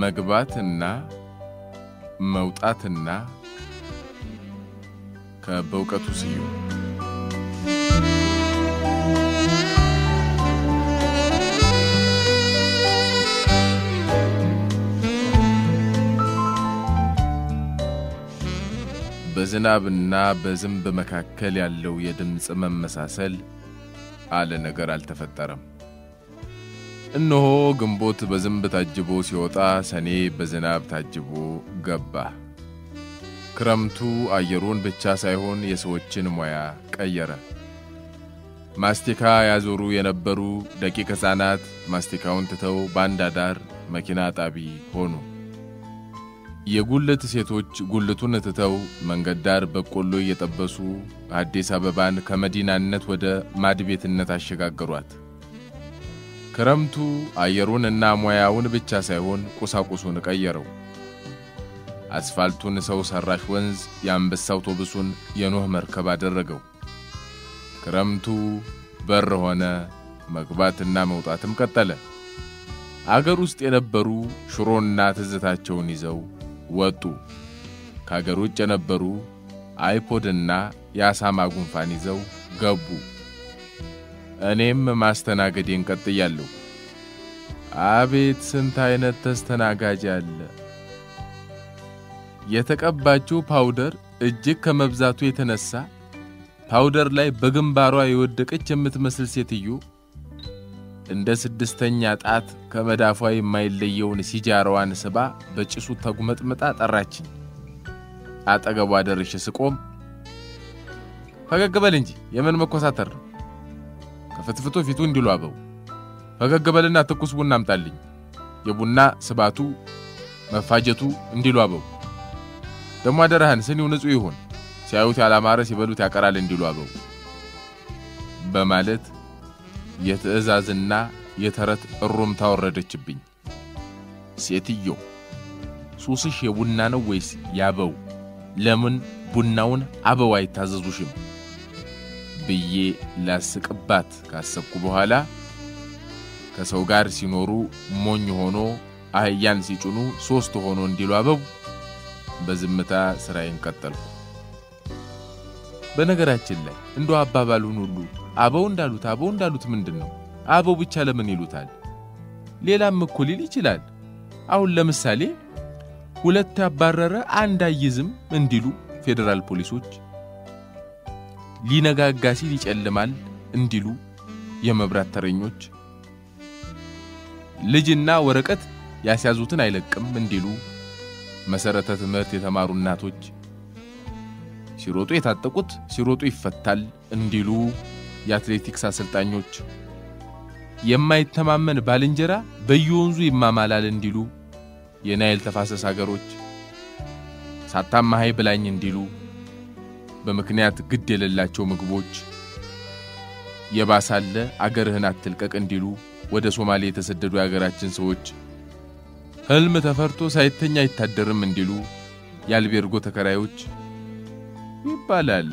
መግባትና መውጣትና ከበእውቀቱ ስዩም በዝናብና በዝንብ መካከል ያለው የድምፅ መመሳሰል አለ ነገር አልተፈጠረም። እነሆ ግንቦት በዝንብ ታጅቦ ሲወጣ፣ ሰኔ በዝናብ ታጅቦ ገባ። ክረምቱ አየሩን ብቻ ሳይሆን የሰዎችን ሙያ ቀየረ። ማስቲካ ያዞሩ የነበሩ ደቂቅ ሕፃናት ማስቲካውን ትተው በአንድ አዳር መኪና ጣቢ ሆኑ። የጉልት ሴቶች ጉልቱን ትተው መንገድ ዳር በቆሎ እየጠበሱ አዲስ አበባን ከመዲናነት ወደ ማድቤትነት አሸጋገሯት። ክረምቱ አየሩን እና ሙያውን ብቻ ሳይሆን ቁሳቁሱን ቀየረው። አስፋልቱን ሰው ሰራሽ ወንዝ፣ የአንበሳ አውቶቡሱን የኖህ መርከብ አደረገው። ክረምቱ በር ሆነ፣ መግባትና መውጣትም ቀጠለ። አገር ውስጥ የነበሩ ሽሮና ትዝታቸውን ይዘው ወጡ። ከአገር ውጭ የነበሩ አይፖድና የአሳማ ጉንፋን ይዘው ገቡ። እኔም ማስተናገዴን ቀጥያለሁ። አቤት ስንት አይነት ተስተናጋጅ አለ! የተቀባችው ፓውደር እጅግ ከመብዛቱ የተነሳ ፓውደር ላይ በግንባሯ የወደቀች የምትመስል ሴትዮ እንደ ስድስተኛ ጣት ከመዳፏ የማይለየውን ሲጃራዋን ስባ በጭሱ ተጉመጥምጣ ጠራችኝ። አጠገቧ ደርሼ ስቆም ፈገግ በል እንጂ የምን መኮሳተር ነው? ከፍትፍቶ ፊቱ እንዲሉ አበው ፈገግ በልና ትኩስ ቡና አምጣልኝ። የቡና ስባቱ መፋጀቱ እንዲሉ አበው ደሞ አደራህን ስኒው ንጹሕ ይሁን፣ ሲያዩት ያላማረ ሲበሉት ያቀራል እንዲሉ አበው በማለት የትዕዛዝና የተረት እሩምታ ወረደችብኝ። ሴትዮ ሱስሽ የቡና ነው ወይስ ያበው? ለምን ቡናውን አበው አይታዘዙሽም? ብዬ ላስቅባት ካሰብኩ በኋላ ከሰው ጋር ሲኖሩ ሞኝ ሆኖ አህያን ሲጭኑ ሦስት ሆኖ እንዲሉ አበው በዝምታ ሥራዬን ቀጠልኩ። በነገራችን ላይ እንደ አባባሉን ሁሉ አበው እንዳሉት አበው እንዳሉት ምንድን ነው? አበው ብቻ ለምን ይሉታል? ሌላም እኮ ሊል ይችላል። አሁን ለምሳሌ ሁለት ያባረረ አንድ አይዝም እንዲሉ ፌዴራል ፖሊሶች፣ ሊነጋጋ ሲል ይጨልማል እንዲሉ የመብራት ተረኞች፣ ልጅና ወረቀት ያስያዙትን አይለቅም እንዲሉ መሰረተ ትምህርት የተማሩ እናቶች፣ ሲሮጡ የታጠቁት ሲሮጡ ይፈታል እንዲሉ የአትሌቲክስ አሰልጣኞች፣ የማይተማመን ባልንጀራ በየወንዙ ይማማላል እንዲሉ የናይል ተፋሰስ አገሮች፣ ሳታማሃይ ብላኝ እንዲሉ በምክንያት ግድ የሌላቸው ምግቦች፣ የባሳለ አገርህን አትልቀቅ እንዲሉ ወደ ሶማሌ የተሰደዱ የአገራችን ሰዎች፣ ሕልም ተፈርቶ ሳይተኛ አይታደርም እንዲሉ የአልቤርጎ ተከራዮች ይባላል።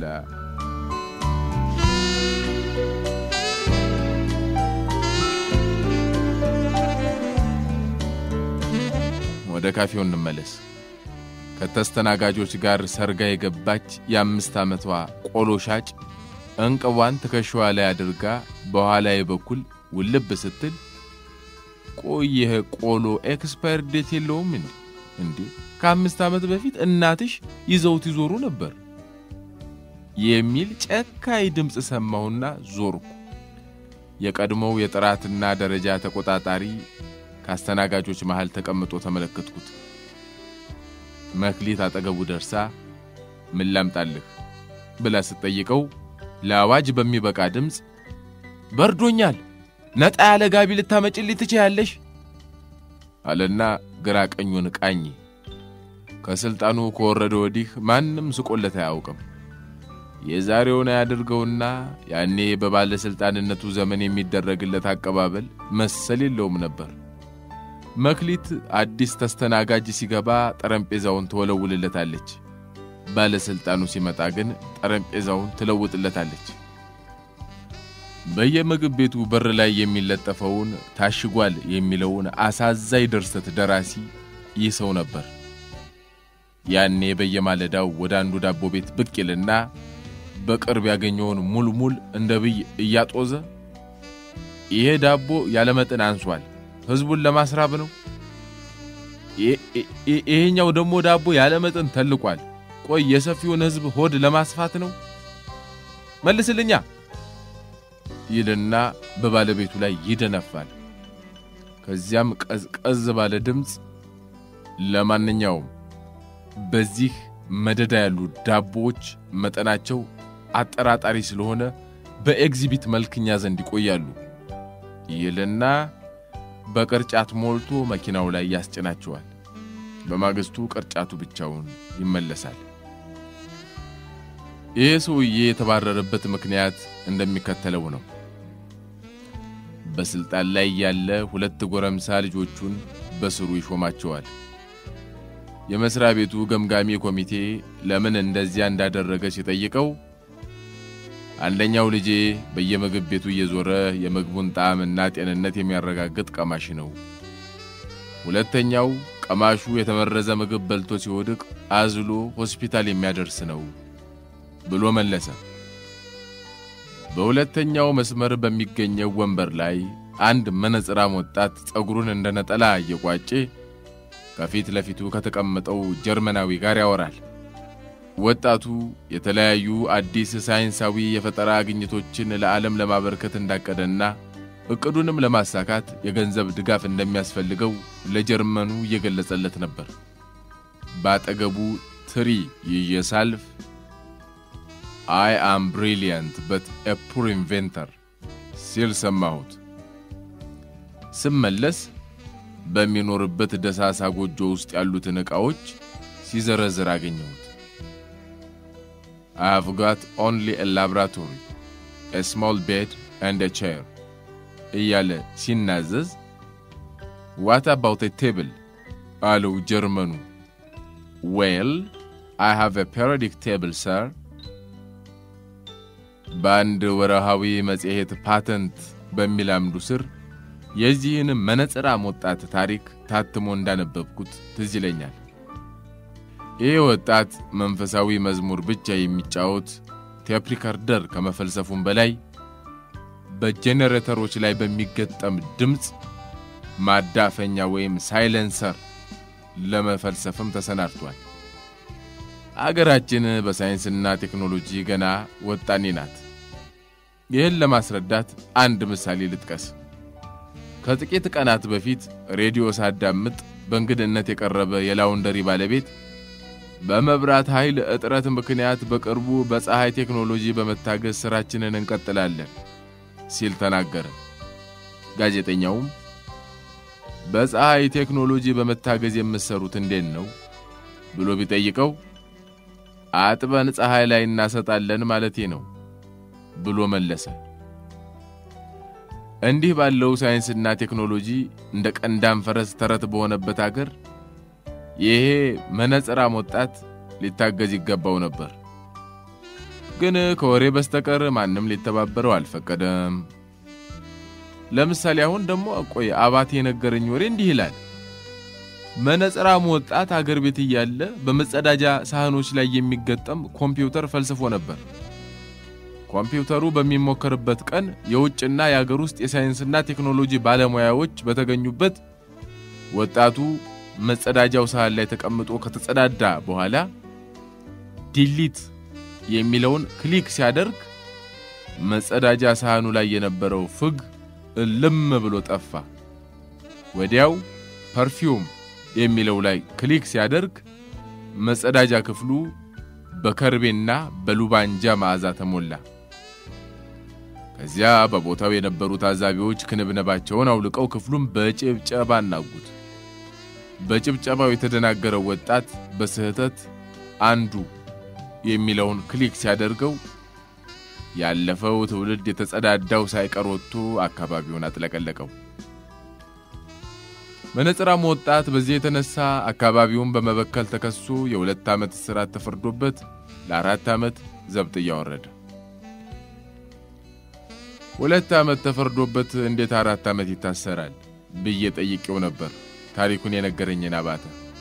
ወደ ካፌው እንመለስ። ከተስተናጋጆች ጋር ሰርጋ የገባች የአምስት ዓመቷ ቆሎ ሻጭ እንቅቧን ትከሻዋ ላይ አድርጋ በኋላዬ በኩል ውልብ ስትል ቆይ ይህ ቆሎ ኤክስፓየር ዴት የለውም እንዴ? እንዴ ከአምስት ዓመት በፊት እናትሽ ይዘውት ይዞሩ ነበር የሚል ጨካኝ ድምፅ ሰማሁና ዞርኩ። የቀድሞው የጥራትና ደረጃ ተቆጣጣሪ ከአስተናጋጆች መሃል ተቀምጦ ተመለከትኩት። መክሊት አጠገቡ ደርሳ ምን ላምጣልህ ብላ ስትጠይቀው ለአዋጅ በሚበቃ ድምፅ በርዶኛል፣ ነጣ ያለ ጋቢ ልታመጭልኝ ትችያለሽ አለና ግራ ቀኙን ቃኝ። ከሥልጣኑ ከወረደ ወዲህ ማንም ስቆለት አያውቅም። የዛሬውን አያድርገውና ያኔ በባለሥልጣንነቱ ዘመን የሚደረግለት አቀባበል መሰል የለውም ነበር። መክሊት አዲስ ተስተናጋጅ ሲገባ ጠረጴዛውን ትወለውልለታለች። ባለሥልጣኑ ሲመጣ ግን ጠረጴዛውን ትለውጥለታለች። በየምግብ ቤቱ በር ላይ የሚለጠፈውን ታሽጓል የሚለውን አሳዛኝ ድርሰት ደራሲ ይህ ሰው ነበር። ያኔ በየማለዳው ወደ አንዱ ዳቦ ቤት ብቅ ይልና በቅርብ ያገኘውን ሙልሙል እንደ ብይ እያጦዘ ይሄ ዳቦ ያለመጠን አንሷል፣ ሕዝቡን ለማስራብ ነው። ይሄኛው ደግሞ ዳቦ ያለመጠን ተልቋል፣ ቆይ የሰፊውን ሕዝብ ሆድ ለማስፋት ነው። መልስልኛ ይልና በባለቤቱ ላይ ይደነፋል። ከዚያም ቀዝቀዝ ባለ ድምፅ ለማንኛውም በዚህ መደዳ ያሉ ዳቦዎች መጠናቸው አጠራጣሪ ስለሆነ በኤግዚቢት መልክኛ ዘንድ ይቆያሉ ይልና በቅርጫት ሞልቶ መኪናው ላይ ያስጭናቸዋል። በማግስቱ ቅርጫቱ ብቻውን ይመለሳል። ይህ ሰውዬ የተባረረበት ምክንያት እንደሚከተለው ነው። በስልጣን ላይ ያለ ሁለት ጎረምሳ ልጆቹን በስሩ ይሾማቸዋል። የመስሪያ ቤቱ ገምጋሚ ኮሚቴ ለምን እንደዚያ እንዳደረገ ሲጠይቀው አንደኛው ልጄ በየምግብ ቤቱ እየዞረ የምግቡን ጣዕምና ጤንነት የሚያረጋግጥ ቀማሽ ነው፣ ሁለተኛው ቀማሹ የተመረዘ ምግብ በልቶ ሲወድቅ አዝሎ ሆስፒታል የሚያደርስ ነው ብሎ መለሰ። በሁለተኛው መስመር በሚገኘው ወንበር ላይ አንድ መነጽራም ወጣት ጸጉሩን እንደ ነጠላ እየቋጬ ከፊት ለፊቱ ከተቀመጠው ጀርመናዊ ጋር ያወራል። ወጣቱ የተለያዩ አዲስ ሳይንሳዊ የፈጠራ ግኝቶችን ለዓለም ለማበርከት እንዳቀደና እቅዱንም ለማሳካት የገንዘብ ድጋፍ እንደሚያስፈልገው ለጀርመኑ እየገለጸለት ነበር። በአጠገቡ ትሪ ይዤ ሳልፍ አይ አም ብሪሊያንት በት ኤ ፑር ኢንቬንተር ሲል ሰማሁት። ስመለስ በሚኖርበት ደሳሳ ጎጆ ውስጥ ያሉትን ዕቃዎች ሲዘረዝር አገኘሁት። I have got only a laboratory, a small bed and a chair እያለ ሲናዘዝ ዋት አባውት a table አለው ጀርመኑ። ዌል I have a periodic table sir በአንድ ወርሃዊ መጽሔት ፓተንት በሚል አምዱ ስር የዚህን መነጽራም ወጣት ታሪክ ታትሞ እንዳነበብኩት ትዝ ይለኛል። ይህ ወጣት መንፈሳዊ መዝሙር ብቻ የሚጫወት ቴፕ ሪከርደር ከመፈልሰፉም በላይ በጄኔሬተሮች ላይ በሚገጠም ድምፅ ማዳፈኛ ወይም ሳይለንሰር ለመፈልሰፍም ተሰናድቷል። አገራችን በሳይንስና ቴክኖሎጂ ገና ወጣኔ ናት። ይህን ለማስረዳት አንድ ምሳሌ ልጥቀስ። ከጥቂት ቀናት በፊት ሬዲዮ ሳዳምጥ በእንግድነት የቀረበ የላውንደሪ ባለቤት በመብራት ኃይል እጥረት ምክንያት በቅርቡ በፀሐይ ቴክኖሎጂ በመታገዝ ሥራችንን እንቀጥላለን ሲል ተናገረ። ጋዜጠኛውም በፀሐይ ቴክኖሎጂ በመታገዝ የምትሠሩት እንዴት ነው ብሎ ቢጠይቀው አጥበን ፀሐይ ላይ እናሰጣለን ማለቴ ነው ብሎ መለሰ። እንዲህ ባለው ሳይንስና ቴክኖሎጂ እንደ ቀንዳም ፈረስ ተረት በሆነበት አገር ይሄ መነጽራም ወጣት ሊታገዝ ይገባው ነበር። ግን ከወሬ በስተቀር ማንም ሊተባበረው አልፈቀደም። ለምሳሌ አሁን ደግሞ ቆይ አባቴ የነገረኝ ወሬ እንዲህ ይላል። መነጽራሙ ወጣት አገር ቤት እያለ በመጸዳጃ ሳህኖች ላይ የሚገጠም ኮምፒውተር ፈልስፎ ነበር። ኮምፒውተሩ በሚሞከርበት ቀን የውጭና የአገር ውስጥ የሳይንስና ቴክኖሎጂ ባለሙያዎች በተገኙበት ወጣቱ መጸዳጃው ሳህን ላይ ተቀምጦ ከተጸዳዳ በኋላ ዲሊት የሚለውን ክሊክ ሲያደርግ መጸዳጃ ሳህኑ ላይ የነበረው ፍግ እልም ብሎ ጠፋ። ወዲያው ፐርፊውም የሚለው ላይ ክሊክ ሲያደርግ መጸዳጃ ክፍሉ በከርቤና በሉባንጃ መዓዛ ተሞላ። ከዚያ በቦታው የነበሩ ታዛቢዎች ክንብነባቸውን አውልቀው ክፍሉን በጭብጨባ አናጉት። በጭብጨባው የተደናገረው ወጣት በስህተት አንዱ የሚለውን ክሊክ ሲያደርገው ያለፈው ትውልድ የተጸዳዳው ሳይቀር ወጥቶ አካባቢውን አጥለቀለቀው። መነጽራሙ ወጣት በዚህ የተነሳ አካባቢውን በመበከል ተከሶ የሁለት ዓመት እስራት ተፈርዶበት ለአራት ዓመት ዘብጥያ ወረደ። ሁለት ዓመት ተፈርዶበት እንዴት አራት ዓመት ይታሰራል ብዬ ጠይቄው ነበር ታሪኩን የነገረኝን አባተ።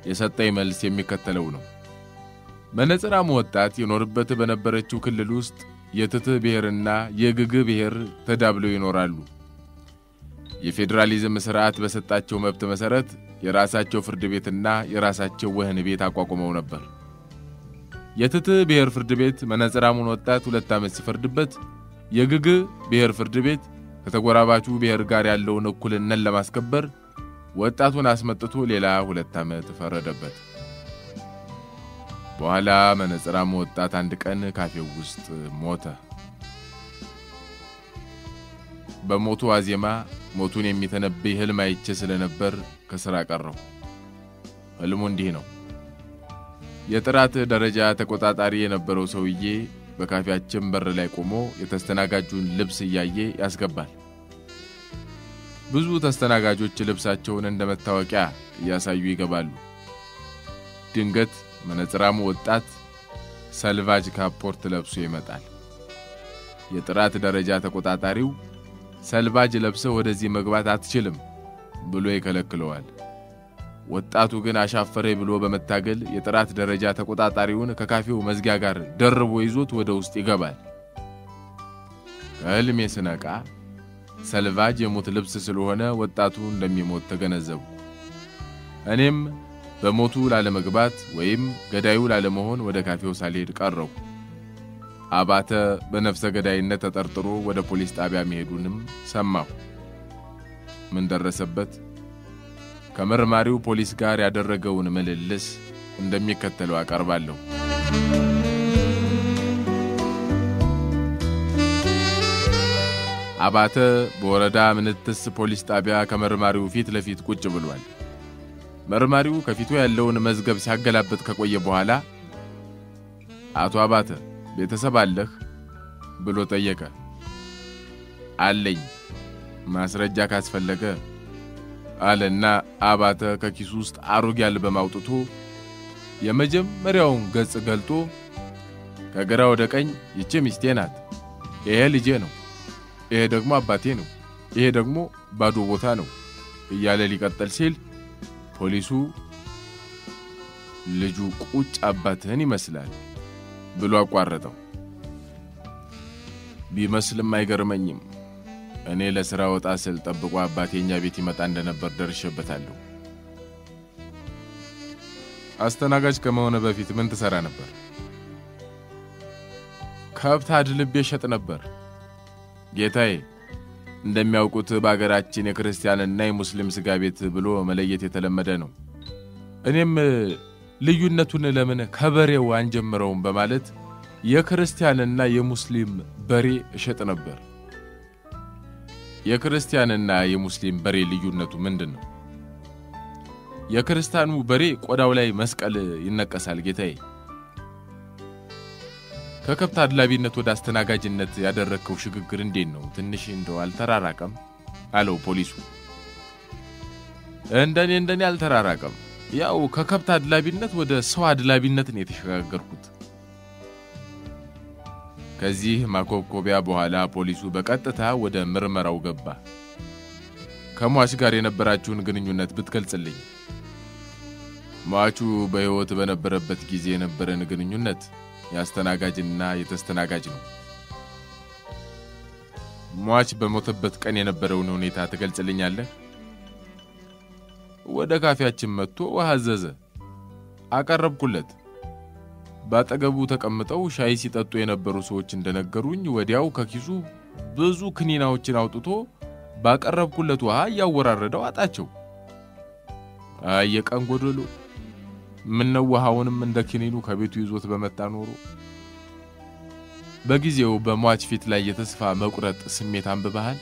የሰጠኝ መልስ የሚከተለው ነው። መነጽራሙ ወጣት የኖርበት በነበረችው ክልል ውስጥ የትትህ ብሔርና የግግ ብሔር ተዳብለው ይኖራሉ። የፌዴራሊዝም ሥርዓት በሰጣቸው መብት መሠረት የራሳቸው ፍርድ ቤትና የራሳቸው ወህኒ ቤት አቋቁመው ነበር። የትትህ ብሔር ፍርድ ቤት መነጽራሙን ወጣት ሁለት ዓመት ሲፈርድበት፣ የግግ ብሔር ፍርድ ቤት ከተጎራባቹ ብሔር ጋር ያለውን እኩልነት ለማስከበር ወጣቱን አስመጥቶ ሌላ ሁለት ዓመት ፈረደበት። በኋላ መነጽራሙ ወጣት አንድ ቀን ካፌው ውስጥ ሞተ። በሞቱ ዋዜማ ሞቱን የሚተነብይ ሕልም አይቼ ስለነበር ከሥራ ቀረሁ። ሕልሙ እንዲህ ነው። የጥራት ደረጃ ተቆጣጣሪ የነበረው ሰውዬ በካፌያችን በር ላይ ቆሞ የተስተናጋጁን ልብስ እያየ ያስገባል። ብዙ ተስተናጋጆች ልብሳቸውን እንደ መታወቂያ እያሳዩ ይገባሉ። ድንገት መነጽራሙ ወጣት ሰልቫጅ ካፖርት ለብሶ ይመጣል። የጥራት ደረጃ ተቆጣጣሪው ሰልቫጅ ለብሰው ወደዚህ መግባት አትችልም ብሎ ይከለክለዋል። ወጣቱ ግን አሻፈሬ ብሎ በመታገል የጥራት ደረጃ ተቆጣጣሪውን ከካፌው መዝጊያ ጋር ደርቦ ይዞት ወደ ውስጥ ይገባል። ከሕልሜ ስነቃ ሰልቫጅ የሞት ልብስ ስለሆነ ወጣቱ እንደሚሞት ተገነዘቡ። እኔም በሞቱ ላለመግባት ወይም ገዳዩ ላለመሆን ወደ ካፌው ሳልሄድ ቀረው። አባተ በነፍሰ ገዳይነት ተጠርጥሮ ወደ ፖሊስ ጣቢያ መሄዱንም ሰማሁ። ምን ደረሰበት? ከመርማሪው ፖሊስ ጋር ያደረገውን ምልልስ እንደሚከተለው አቀርባለሁ። አባተ በወረዳ ምንትስ ፖሊስ ጣቢያ ከመርማሪው ፊት ለፊት ቁጭ ብሏል። መርማሪው ከፊቱ ያለውን መዝገብ ሲያገላብጥ ከቆየ በኋላ አቶ አባተ ቤተሰብ አለህ ብሎ ጠየቀ። አለኝ፣ ማስረጃ ካስፈለገ አለና አባተ ከኪሱ ውስጥ አሮጌ አልበም አውጥቶ የመጀመሪያውን ገጽ ገልጦ ከግራ ወደ ቀኝ ይቺ ሚስቴ ናት፣ ይሄ ልጄ ነው፣ ይሄ ደግሞ አባቴ ነው፣ ይሄ ደግሞ ባዶ ቦታ ነው እያለ ሊቀጥል ሲል ፖሊሱ ልጁ ቁጭ አባትህን ይመስላል ብሎ አቋረጠው። ቢመስልም አይገርመኝም። እኔ ለሥራ ወጣ ስል ጠብቆ አባቴ እኛ ቤት ይመጣ እንደነበር ደርሼበታለሁ። አስተናጋጅ ከመሆነ በፊት ምን ትሠራ ነበር? ከብት አድልቤ ሸጥ ነበር ጌታዬ። እንደሚያውቁት በአገራችን የክርስቲያንና የሙስሊም ሥጋ ቤት ብሎ መለየት የተለመደ ነው። እኔም ልዩነቱን ለምን ከበሬው አንጀምረውም በማለት የክርስቲያንና የሙስሊም በሬ እሸጥ ነበር። የክርስቲያንና የሙስሊም በሬ ልዩነቱ ምንድን ነው? የክርስቲያኑ በሬ ቆዳው ላይ መስቀል ይነቀሳል ጌታዬ። ከከብት አድላቢነት ወደ አስተናጋጅነት ያደረግከው ሽግግር እንዴት ነው? ትንሽ እንደው አልተራራቀም? አለው ፖሊሱ። እንደኔ እንደኔ አልተራራቀም። ያው ከከብት አድላቢነት ወደ ሰው አድላቢነት ነው የተሸጋገርኩት። ከዚህ ማኮብኮቢያ በኋላ ፖሊሱ በቀጥታ ወደ ምርመራው ገባ። ከሟች ጋር የነበራችሁን ግንኙነት ብትገልጽልኝ። ሟቹ በሕይወት በነበረበት ጊዜ የነበረን ግንኙነት የአስተናጋጅና የተስተናጋጅ ነው። ሟች በሞተበት ቀን የነበረውን ሁኔታ ትገልጽልኛለህ? ወደ ካፌያችን መጥቶ ውሃ አዘዘ። አቀረብኩለት። ባጠገቡ ተቀምጠው ሻይ ሲጠጡ የነበሩ ሰዎች እንደነገሩኝ ወዲያው ከኪሱ ብዙ ክኒናዎችን አውጥቶ ባቀረብኩለት ውሃ እያወራረደው አጣቸው። አይ የቀን ጎደሎ! ምነው ውሃውንም እንደ ክኒኑ ከቤቱ ይዞት በመጣ ኖሮ። በጊዜው በሟች ፊት ላይ የተስፋ መቁረጥ ስሜት አንብበሃል?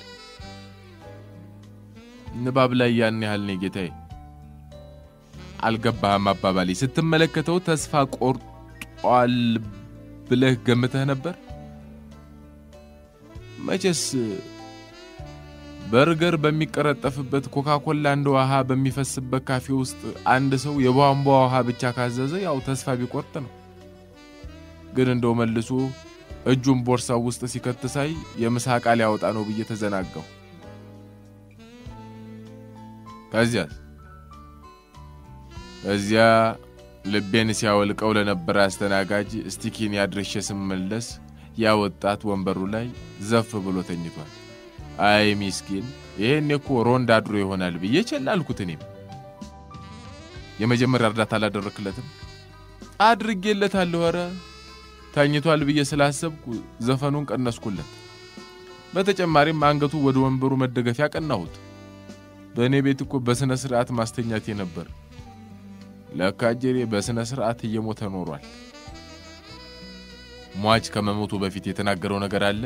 ንባብ ላይ ያን ያህል ነው ጌታዬ። አልገባህም አባባሌ። ስትመለከተው ተስፋ ቆርጧል ብለህ ገምተህ ነበር? መቼስ በርገር በሚቀረጠፍበት ኮካኮላ እንደ ውሃ በሚፈስበት ካፌ ውስጥ አንድ ሰው የቧንቧ ውሃ ብቻ ካዘዘ ያው ተስፋ ቢቆርጥ ነው። ግን እንደው መልሶ እጁን ቦርሳው ውስጥ ሲከት ሳይ የምሳ ዕቃ ሊያወጣ ነው ብዬ ተዘናጋሁ። ከዚያስ እዚያ ልቤን ሲያወልቀው ለነበረ አስተናጋጅ ስቲኪን ያድርሼ ስመለስ ያ ወጣት ወንበሩ ላይ ዘፍ ብሎ ተኝቷል። አይ ሚስኪን፣ ይሄን እኮ ሮንድ አድሮ ይሆናል ብዬ ቸል አልኩት። እኔም የመጀመሪያ እርዳታ አላደረክለትም? አድርጌለታለሁ። ኧረ ተኝቷል ብዬ ስላሰብኩ ዘፈኑን ቀነስኩለት። በተጨማሪም አንገቱ ወደ ወንበሩ መደገፊያ ቀናሁት። በእኔ ቤት እኮ በሥነ ሥርዓት ማስተኛቴ ነበር። ለካ እጀሬ በሥነ ሥርዓት እየሞተ ኖሯል። ሟች ከመሞቱ በፊት የተናገረው ነገር አለ?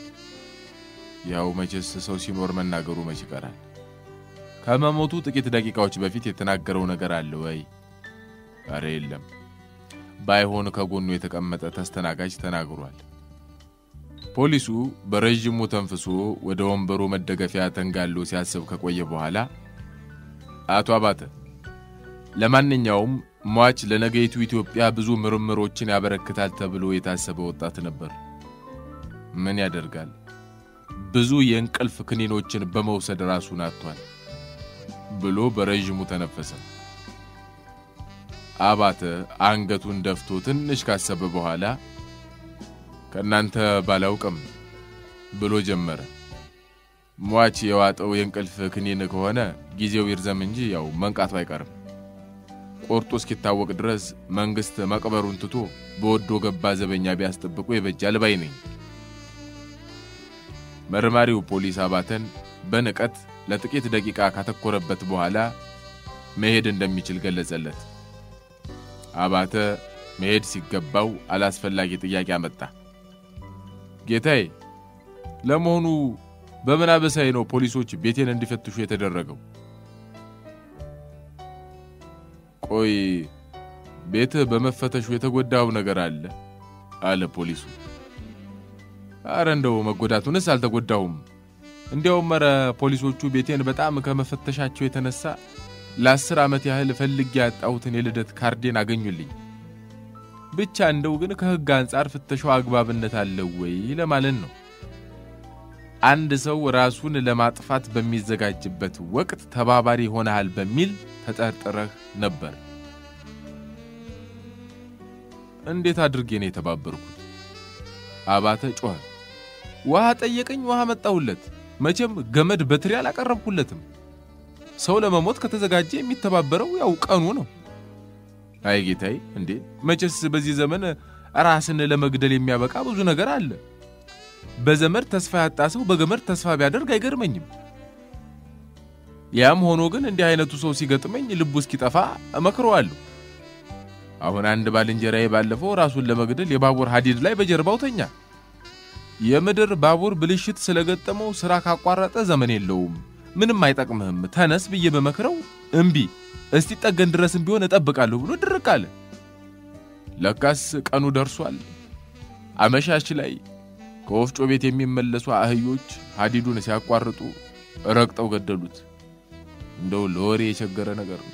ያው መቼስ ሰው ሲኖር መናገሩ መች ይቀራል። ከመሞቱ ጥቂት ደቂቃዎች በፊት የተናገረው ነገር አለ ወይ? ኧረ የለም። ባይሆን ከጎኑ የተቀመጠ ተስተናጋጅ ተናግሯል። ፖሊሱ በረዥሙ ተንፍሶ ወደ ወንበሩ መደገፊያ ተንጋሎ ሲያስብ ከቆየ በኋላ አቶ አባተ፣ ለማንኛውም ሟች ለነገይቱ ኢትዮጵያ ብዙ ምርምሮችን ያበረክታል ተብሎ የታሰበ ወጣት ነበር። ምን ያደርጋል፣ ብዙ የእንቅልፍ ክኒኖችን በመውሰድ ራሱን አጥቷል ብሎ በረዥሙ ተነፈሰ። አባተ አንገቱን ደፍቶ ትንሽ ካሰበ በኋላ ከእናንተ ባላውቅም ብሎ ጀመረ። ሟች የዋጠው የእንቅልፍ ክኒን ከሆነ ጊዜው ይርዘም እንጂ ያው መንቃቱ አይቀርም። ቆርጦ እስኪታወቅ ድረስ መንግሥት መቅበሩን ትቶ በወዶ ገባ ዘበኛ ቢያስጠብቁ የበጃል ባይ ነኝ። መርማሪው ፖሊስ አባተን በንቀት ለጥቂት ደቂቃ ካተኮረበት በኋላ መሄድ እንደሚችል ገለጸለት። አባተ መሄድ ሲገባው አላስፈላጊ ጥያቄ አመጣ። ጌታዬ፣ ለመሆኑ በምን አበሳዬ ነው ፖሊሶች ቤቴን እንዲፈትሹ የተደረገው? ቆይ ቤትህ በመፈተሹ የተጎዳው ነገር አለ? አለ ፖሊሱ። አረ እንደው መጎዳቱንስ አልተጎዳሁም። እንዲያውም ኧረ ፖሊሶቹ ቤቴን በጣም ከመፈተሻቸው የተነሳ ለአስር ዓመት ያህል ፈልጌ ያጣሁትን የልደት ካርዴን አገኙልኝ። ብቻ እንደው ግን ከሕግ አንጻር ፍተሻው አግባብነት አለው ወይ ለማለት ነው። አንድ ሰው ራሱን ለማጥፋት በሚዘጋጅበት ወቅት ተባባሪ ሆነሃል በሚል ተጠርጥረህ ነበር። እንዴት አድርጌ ነው የተባበርኩት? አባተ ጮኸ። ውሃ ጠየቀኝ፣ ውሃ መጣሁለት። መቼም ገመድ በትሪ አላቀረብኩለትም። ሰው ለመሞት ከተዘጋጀ የሚተባበረው ያው ቀኑ ነው። አይ ጌታዬ፣ እንዴ መቼስ በዚህ ዘመን ራስን ለመግደል የሚያበቃ ብዙ ነገር አለ። በዘመድ ተስፋ ያጣ ሰው በገመድ ተስፋ ቢያደርግ አይገርመኝም። ያም ሆኖ ግን እንዲህ አይነቱ ሰው ሲገጥመኝ ልቡ እስኪጠፋ እመክረዋለሁ። አሁን አንድ ባልንጀራዬ ባለፈው ራሱን ለመግደል የባቡር ሐዲድ ላይ በጀርባው ተኛ። የምድር ባቡር ብልሽት ስለገጠመው ሥራ ካቋረጠ ዘመን የለውም፣ ምንም አይጠቅምህም፣ ተነስ ብዬ በመክረው እምቢ፣ እስቲ ጠገን ድረስም ቢሆን እጠብቃለሁ ብሎ ድርቅ አለ። ለካስ ቀኑ ደርሷል። አመሻሽ ላይ ከወፍጮ ቤት የሚመለሱ አህዮች ሐዲዱን ሲያቋርጡ ረግጠው ገደሉት። እንደው ለወሬ የቸገረ ነገር ነው።